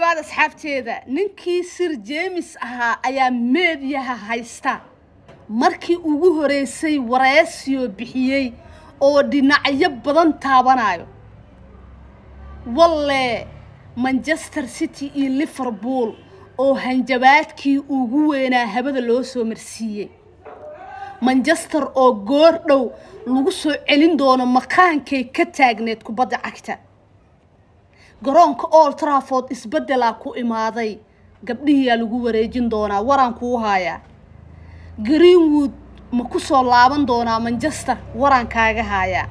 dhawaad asxaabteeda ninkii sir jeemis ahaa ayaa meediyaha haysta markii ugu horeysay wareesiyo bixiyey oo dhinacyo badan taabanayo walle manchester city iyo liverpool oo hanjabaadkii ugu weynaa habada loo soo marsiiyey manchester oo goor dhow lagu soo celin doono makaankay ka taagneed kubadda cagta garoonka old trafford isbeddelaa ku imaaday gabdhihiyaa lagu wareejin doonaa waraan kuu haayaa greenwood ma ku soo laaban doonaa manchester waraan kaaga haayaa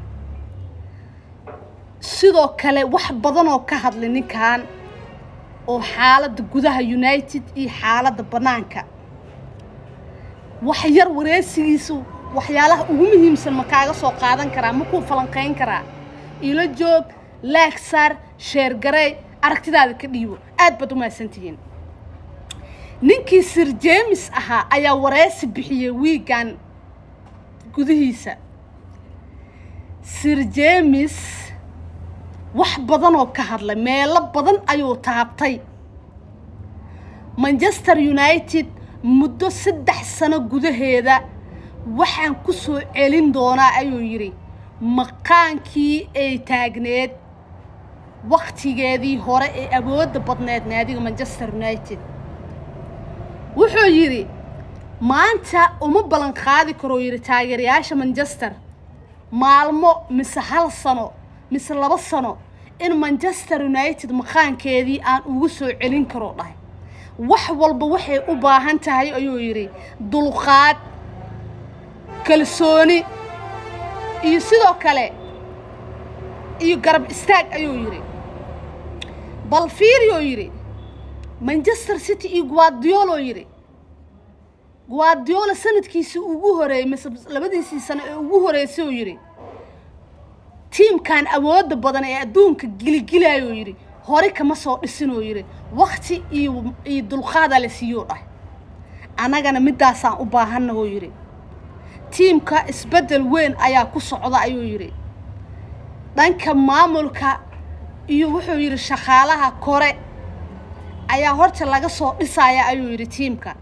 sidoo kale wax badan oo ka hadlay ninkan oo xaaladda gudaha united iyo xaaladda bannaanka wax yar wareesigiisu waxyaalaha ugu muhiimsan ma kaaga soo qaadan karaa ma kuu falanqayn karaa ilo joog laagsaar sheergarey aragtidaada ka dhiibo aad baad u mahadsantihiin ninkii sir jeemis ahaa ayaa wareesi bixiyey wiigan gudihiisa sir jeemis wax badan oo ka hadlay meelo badan ayuu taabtay manchester united muddo saddex sano gudaheeda waxaan ku soo celin doonaa ayuu yidhi maqaankii ay taagneed waktigeedii hore ee awoodda badneed naadiga manchester united wuxuu yidhi maanta uma ballan qaadi karoo yidhi taageerayaasha manchester maalmo mise hal sano mise laba sano in manchester united maqaankeedii aan ugu soo celin karoo dhahay wax walba waxay u baahan tahay ayuu yidhi dulqaad kalsooni iyo sidoo kale iyo garab istaag ayuu yidhi bal fiiriyoo yidhi manchester city iyo guardiolo yidhi guardiola sanadkiisii ugu horeeyey mise labadiisii sano ee ugu horeysay oo yidhi tiimkan awoodda badan ee adduunka giligilayoo yidhi hore kama soo dhisinoo yidhi wakti iyo iyo dulqaadaa la siiyoo dhahay annagana middaasaan u baahannahoo yidhi tiimka isbeddel weyn ayaa ku socda ayuu yidhi dhanka maamulka iyo wuxuu yidhi shaqaalaha kore ayaa horta laga soo dhisaya ayuu yidhi tiimka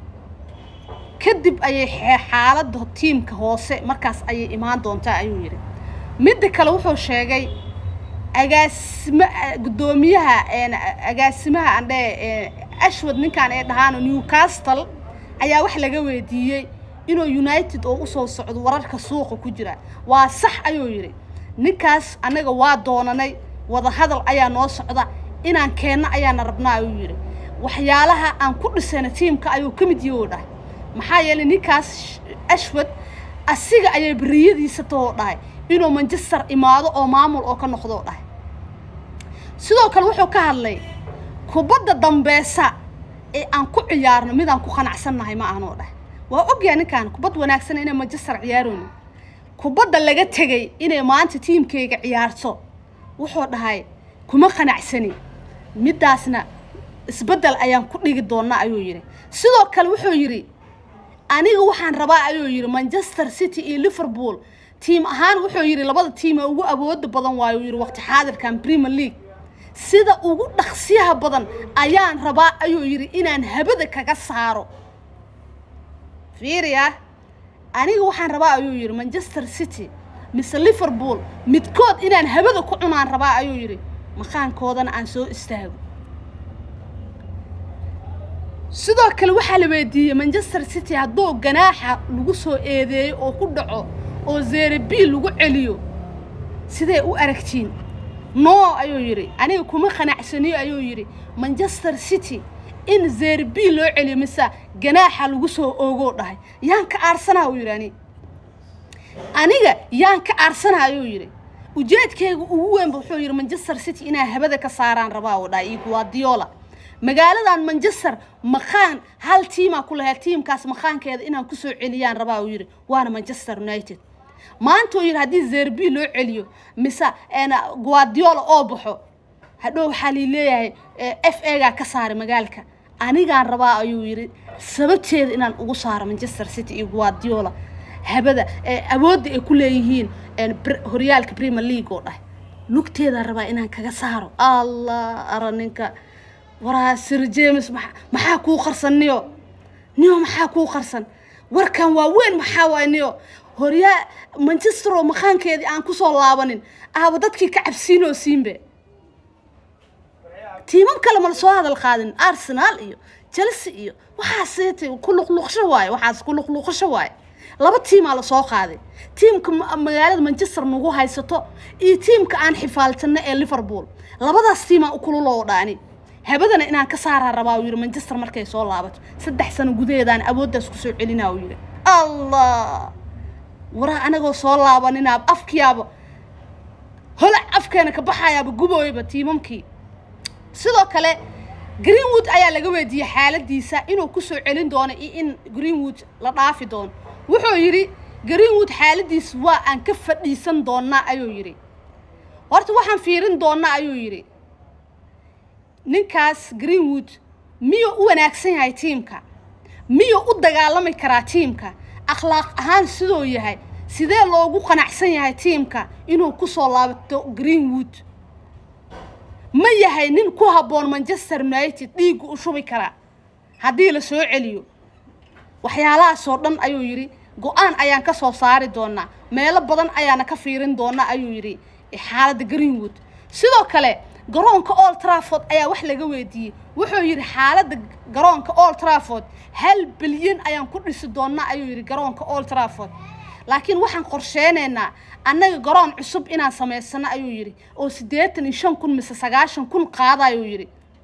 kadib ayay xaaladda tiimka hoose markaas ayay imaan doontaa ayuu yidhi midda kale wuxuu sheegay agaasima guddoomiyaha agaasimaha andhe ashwad ninkan ee dhahaano newcastle ayaa wax laga weydiiyey inuu united oo usoo socdo wararka suuqa ku jira waa sax ayuu yidhi ninkaas annaga waa doonanay wadahadal ayaa noo socda inaan keenno ayaana rabnaa ayuu yidhi waxyaalaha aan ku dhisayna tiimka ayuu ka mid yahi oo dhahay maxaa yeelay ninkaas ashwad asiga ayay beriyadiisa tahoo dhahay inuu manchester imaado oo maamul oo ka noqdoo dhahay sidoo kale wuxuu ka hadlay kubadda dambeesa ee aan ku ciyaarno midaan ku qanacsannahay ma aanoo dhahay waa ogyaha ninkaan kubad wanaagsan inay manchester ciyaaroono kubadda laga tegay inay maanta tiimkayga ciyaarto wuxuu dhahay kuma qanacsani middaasna isbeddel ayaan ku dhigi doonnaa ayuu yidhi sidoo kale wuxuu yidhi aniga waxaan rabaa ayuu yidhi manchester city iyo liverpool tiim ahaan wuxuu yidhi labada tiim ee ugu awooda badan waayuu yidhi waqti xaadirkan premier league sida ugu dhaqsiyaha badan ayaan rabaa ayuu yidhi inaan habada kaga saaro fiiriya aniga waxaan rabaa ayuu yidhi manchester city mise liverpool midkood inaan habada ku cunaan rabaa ayuu yidhi maqaankoodana aan soo istaago sidoo kale waxaa la weydiiyey manchester city hadduu ganaaxa lagu soo eedeeyo oo ku dhaco oo zerebiil lagu celiyo sidee u aragtiin no ayuu yidhi aniga kuma qanacsaniyo ayuu yidhi manchester city in zerebiil loo celiyo mise ganaaxa lagu soo oogoo dhahay yaan ka aarsanaa uu yidhi ani aniga yaan ka aarsanaa ayuu yidhi ujeedkayga ugu weynba wuxuu yidhi manchester city inaa habada ka saaraan rabaa uu dhahay iyo guardiola magaaladan manchester maqaan hal tiimaa ku lahayd tiimkaas maqaankeeda inaan kusoo celiyaan rabaa uu yidhi waana manchester united maanta uu yidhi haddii zerbi loo celiyo mise guardiola oo baxo hadhow waxaa lii leeyahay f egaa ka saaray magaalka anigaan rabaa ayuu yidhi sababteeda inaan ugu saaro manchester city iyo guardiola habada awoodda ay ku leeyihiin horyaalka premier league oo dhahay lugteedaan rabaa inaan kaga saaro allah ara ninka waraa sir james maxaa kuu qarsan niyo niyo maxaa kuu qarsan warkan waa weyn maxaa waay niyo horyaa manchester oo maqaankeedii aan kusoo laabanin aaba dadkii ka cabsiinoo siinbe tiimam kale mala soo hadal qaadin arsenal iyo chelsea iyo waxaas ku luqluqsho waaye waxaas ku luqluqasho waaye laba tiimaa lasoo qaaday tiimka magaalada manchester nagu haysato iyo tiimka aan xifaaltano ee liverpool labadaas tiimaa ukululoo dhaani habadana inaan ka saaraa rabaa uu yidhi manchester markay soo laabato saddex sano gudaheedaan awooddaas kusoo celinaa uu yidhi allah waraa anagoo soo laabaninaaba afkiyaaba holac afkeena ka baxayaaba gubooyaba tiimamkii sidoo kale greenwood ayaa laga weydiiyey xaaladiisa inuu kusoo celin doono iyo in greenwood la dhaafi doono wuxuu yidhi greenwood xaaladiis waa aan ka fadhiisan doonaa ayuu yidhi horta waxaan fiirin doonaa ayuu yidhi ninkaas greenwood miyuu u wanaagsan yahay tiimka miyuu u dagaalami karaa tiimka akhlaaq ahaan sidoo yahay sidee loogu qanacsan yahay tiimka inuu kusoo laabato greenwood ma yahay nin ku habboon manchester united dhiiggu u shubi karaa haddii la soo celiyo waxyaalahaasoo dhan ayuu yidhi go-aan ayaan ka soo saari doonaa meelo badan ayaana ka fiirin doonaa ayuu yidhi xaaladda greenwood sidoo kale garoonka old trafford ayaa wax laga weydiiyey wuxuu yidhi xaaladda garoonka old trafford hal bilyan ayaan ku dhisi doonaa ayuu yidhi garoonka old trafford laakiin waxaan qorsheynaynaa annaga garoon cusub inaan samaysano ayuu yidhi oo siddeetan iyo shan kun mise sagaashan kun qaada ayuu yidhi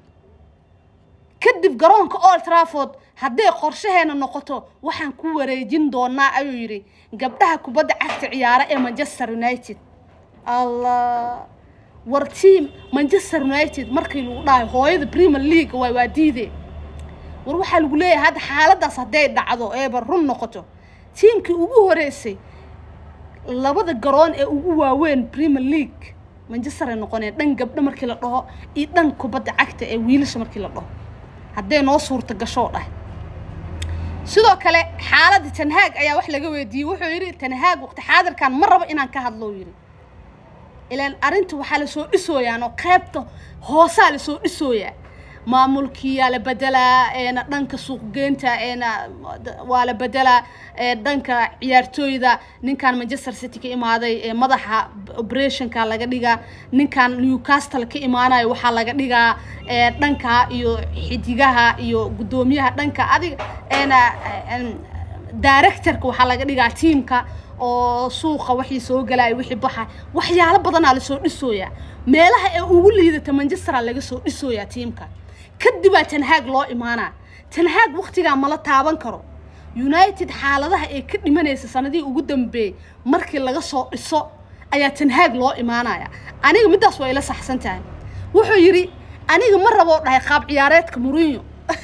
kadib garoonka old trafford hadday qorshaheena noqoto waxaan ku wareejin doonaa ayuu yidhi gabdhaha kubadda cagta ciyaara ee manchester united allah war team manchester united markii lagu dhahay hooyada premier league waay waa diide war waxaa lagu leeyahay hadda xaaladaas hadday dhacdo eeba run noqoto tiimkii ugu horeysay labada garoon ee ugu waaweyn premier league manchester ay noqoneen dhan gabdho markii la dhaho iyo dhan kubadda cagta ee wiilasha markii la dhaho hadday noo suurta gashoo dhahay sidoo kale xaaladda tanhaag ayaa wax laga weydiiyey wuxuu yidhi tanhaag waqti xaadirkan ma rabo inaan ka hadlo yidhi ilaan arrinta waxaa lasoo dhisooyaan oo qaybta hoosaa lasoo dhisooyaa maamulkiyaa la bedelaa eena dhanka suuqgeynta eena waa la bedelaa dhanka ciyaartooyda ninkan manchester city ka imaaday ee madaxa operationka laga dhigaa ninkan newcastle ka imaanayo waxaa laga dhigaa dhanka iyo xidigaha iyo guddoomiyaha dhanka adiga eena directorka waxaa laga dhigaa tiimka oo suuqa wixii soo galaya wixii baxa waxyaalo badanaa lasoo dhisooyaa meelaha ee ugu liidata manchestera laga soo dhisooyaa tiimka kadibaa tanhaag loo imaanaa tanhaag waqtigaa mala taaban karo united xaaladaha ee ka dhimanaysa sanadihii ugu dambeeyey markii laga soo dhiso ayaa tanhaag loo imaanaya aniga middaas waa ila saxsan tahay wuxuu yidhi aniga ma raboo dhahay qaab ciyaareedka murinyo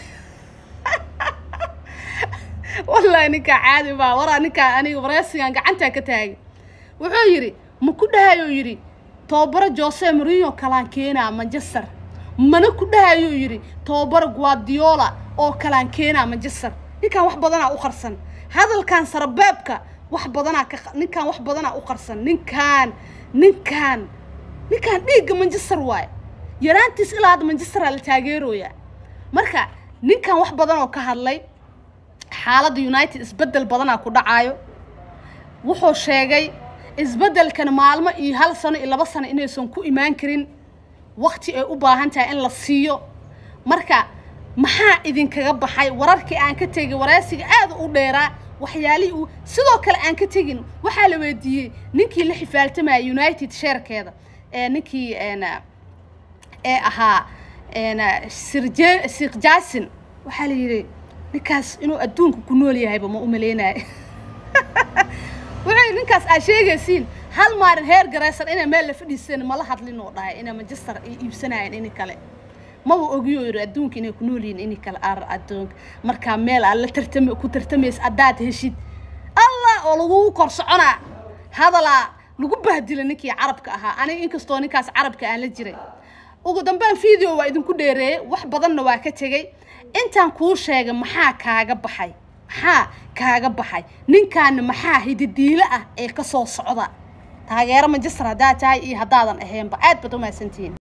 wallahi ninkaa caadi baa waraa ninkaa aniga wareysigan gacantaa ka taagay wuxuu yidhi ma ku dhahayuu yidhi tobabaro jose marinyo kalaan keenaa manchester mana ku dhahayuu yidhi tobabaro guardiola oo kalaan keenaa manchester ninkaan wax badanaa u qarsan hadalkan sarabeebka wax badanaa ka ninkaan wax badanaa u qarsan ninkaan ninkaan ninkaan dhiigga manchester waaye yaraantiis ilaa hadda manchesteraa la taageerooyaa marka ninkan wax badan oo ka hadlay xaaladda united isbeddel badanaa ku dhacaayo wuxuu sheegay isbeddelkan maalmo iyo hal sano iyo laba sano inaysan ku imaan karin waqti ay u baahan tahay in la siiyo marka maxaa idinkaga baxay wararkii aan ka tegay waraysiga aada u dheeraa waxyaalihii uu sidoo kale aan ka tegin waxaa la weydiiyey ninkii la xifaaltamaya united sheerkeeda ee ninkii ee ahaa sirje sir jason waxaa la yidhi ninkaas inuu adduunka ku nool yahayba ma u maleynayo wuxuu ninkaas aad sheegaysiin hal maalin heer garaysan inay meel la fadhiiseen mala hadlin oo dhahay inay manchester ay iibsanayeen ini kale maba ogiyo yidhi adduunka inay ku nool yihiin ini kale ar adduunka markaa meel aad la tartami ku tartamaysa haddaad heshid allah oo lagugu kor soconaa hadalaa lagu bahdila ninkii carabka ahaa aniga inkastoo ninkaas carabka aan la jiray ugu dambeyn video waa idinku dheereeyey wax badanna waa ka tegey intaan kuu sheegay maxaa kaaga baxay maxaa kaaga baxay ninkaana maxaa hididiilo ah ee ka soo socda taageero manchester haddaad tahay iyo haddaadan ahaynba aad baad u mahadsantihiin